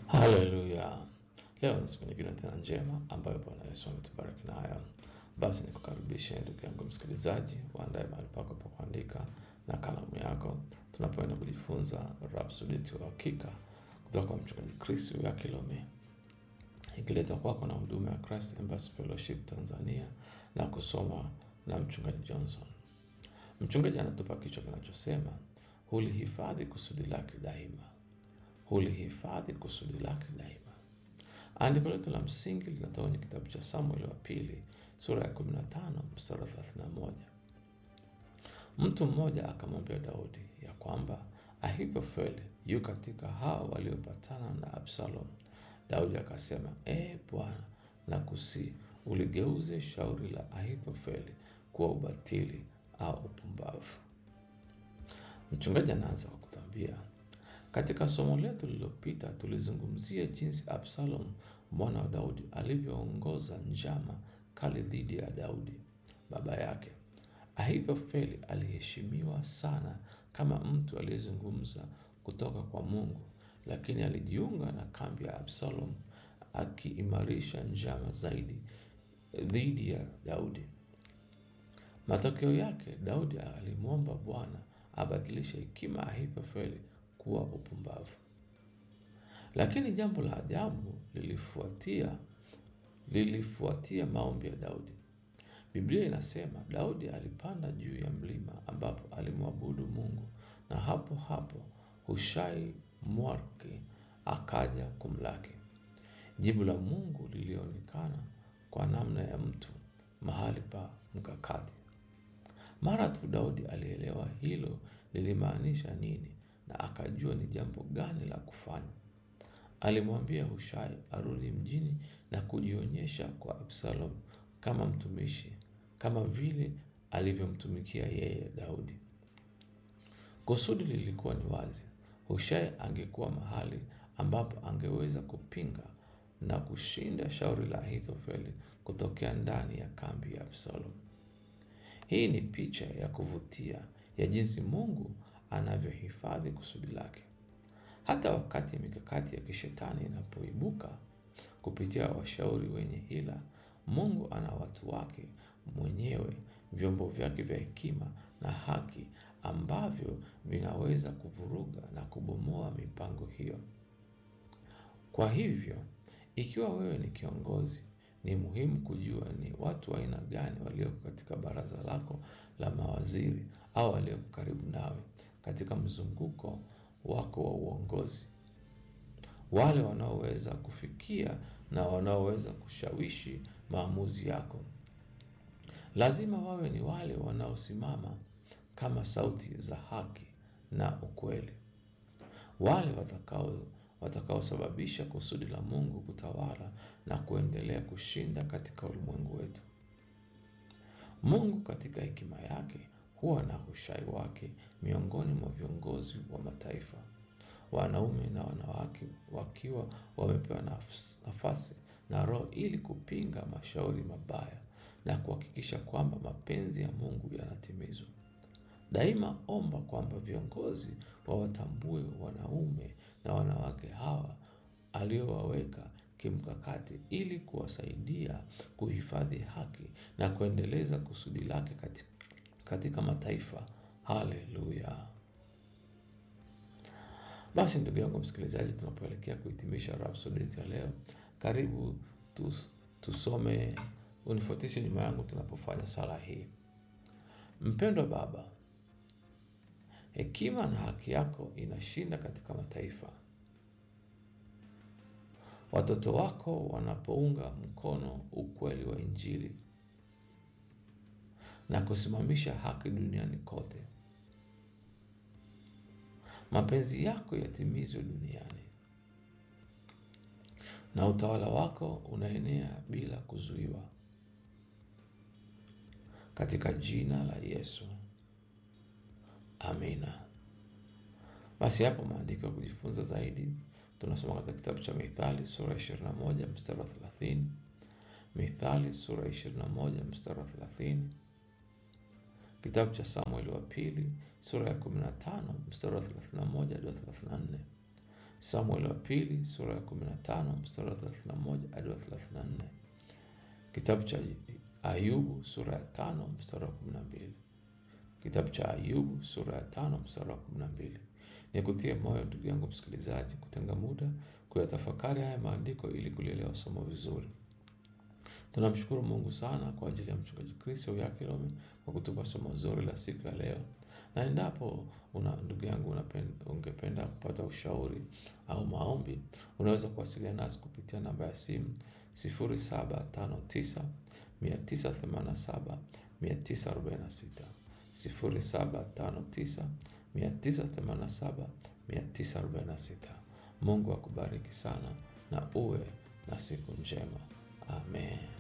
Haleluya! Leo ni siku nyingine tena njema ambayo Bwana Yesu ametubariki nayo. Basi nikukaribishe ndugu yangu msikilizaji, uandae mahali pako pa kuandika na kalamu yako, tunapoenda kujifunza Rhapsodi ya Uhakika kutoka kwa mchungaji Chris Kilome, ikiletwa kwako na huduma ya Christ Embassy Fellowship Tanzania na kusoma na mchungaji Johnson. Mchungaji anatupa kichwa kinachosema hulihifadhi kusudi lake daima, hulihifadhi kusudi lake daima. Andiko letu la msingi linatoka kwenye kitabu cha Samueli wa pili sura ya 15 mstari wa 31. Mtu mmoja akamwambia Daudi ya kwamba Ahithofeli yu katika hao waliopatana na Absalom. Daudi akasema, ee Bwana, nakusihi uligeuze shauri la Ahithofeli kuwa ubatili au upumbavu. Mchungaji anaanza kwa kutambia katika somo letu lililopita tulizungumzia jinsi Absalom mwana wa Daudi alivyoongoza njama kali dhidi ya Daudi baba yake. Ahithofeli aliheshimiwa sana kama mtu aliyezungumza kutoka kwa Mungu, lakini alijiunga na kambi ya Absalom akiimarisha njama zaidi dhidi ya Daudi. Matokeo yake, Daudi alimwomba Bwana abadilishe hekima ya Ahithofeli kuwa upumbavu. Lakini jambo la ajabu lilifuatia lilifuatia maombi ya Daudi. Biblia inasema Daudi alipanda juu ya mlima ambapo alimwabudu Mungu, na hapo hapo Hushai Mwariki akaja kumlaki. Jibu la Mungu lilionekana kwa namna ya mtu mahali pa mkakati. Mara tu Daudi alielewa hilo lilimaanisha nini na akajua ni jambo gani la kufanya. Alimwambia Hushai arudi mjini na kujionyesha kwa Absalom kama mtumishi, kama vile alivyomtumikia yeye Daudi. Kusudi lilikuwa ni wazi. Hushai angekuwa mahali ambapo angeweza kupinga na kushinda shauri la Ahithofeli kutokea ndani ya kambi ya Absalom. Hii ni picha ya kuvutia ya jinsi Mungu anavyohifadhi kusudi lake. Hata wakati mikakati ya kishetani inapoibuka kupitia washauri wenye hila, Mungu ana watu wake mwenyewe, vyombo vyake vya hekima na haki ambavyo vinaweza kuvuruga na kubomoa mipango hiyo. Kwa hivyo, ikiwa wewe ni kiongozi, ni muhimu kujua ni watu wa aina gani walioko katika baraza lako la mawaziri au walioko karibu nawe katika mzunguko wako wa uongozi, wale wanaoweza kufikia na wanaoweza kushawishi maamuzi yako. Lazima wawe ni wale wanaosimama kama sauti za haki na ukweli, wale watakao watakaosababisha kusudi la Mungu kutawala na kuendelea kushinda katika ulimwengu wetu. Mungu katika hekima yake huwa na Hushai wake miongoni mwa viongozi wa mataifa, wanaume na wanawake wakiwa wamepewa nafasi na Roho ili kupinga mashauri mabaya na kuhakikisha kwamba mapenzi ya Mungu yanatimizwa. Daima omba kwamba viongozi wawatambue wanaume na wanawake hawa aliowaweka kimkakati ili kuwasaidia kuhifadhi haki na kuendeleza kusudi lake katika, katika mataifa. Haleluya! Basi ndugu yangu msikilizaji, tunapoelekea kuhitimisha Rhapsodi ya leo, karibu tus, tusome, unifuatishe nyuma yangu tunapofanya sala hii. Mpendwa Baba, hekima na haki yako inashinda katika mataifa. Watoto wako wanapounga mkono ukweli wa Injili na kusimamisha haki duniani kote, mapenzi yako yatimizwe duniani na utawala wako unaenea bila kuzuiwa, katika jina la Yesu, amina. Basi hapo maandiko ya kujifunza zaidi tunasoma katika kitabu cha Mithali sura ya 21 mstari wa 30, Mithali sura ya 21 mstari wa 30, kitabu cha Samueli wa pili sura ya 15 mstari wa 31 hadi 34, Samueli wa pili sura ya 15 mstari wa 31 hadi wa 34. Kitabu cha Ayubu sura ya tano mstari wa 12. Kitabu cha Ayubu sura ya tano mstari wa 12. Nikutie moyo ndugu yangu msikilizaji, kutenga muda kuyatafakari haya maandiko ili kulielewa somo vizuri. Tunamshukuru Mungu sana kwa ajili ya mchungaji Kristo Yakilome kwa kutupa somo zuri la siku ya leo, na endapo una ndugu yangu ungependa kupata ushauri au maombi, unaweza kuwasiliana nasi kupitia namba ya simu 0759 987 946 0759 987 946. Mungu akubariki sana na uwe na siku njema. Amen.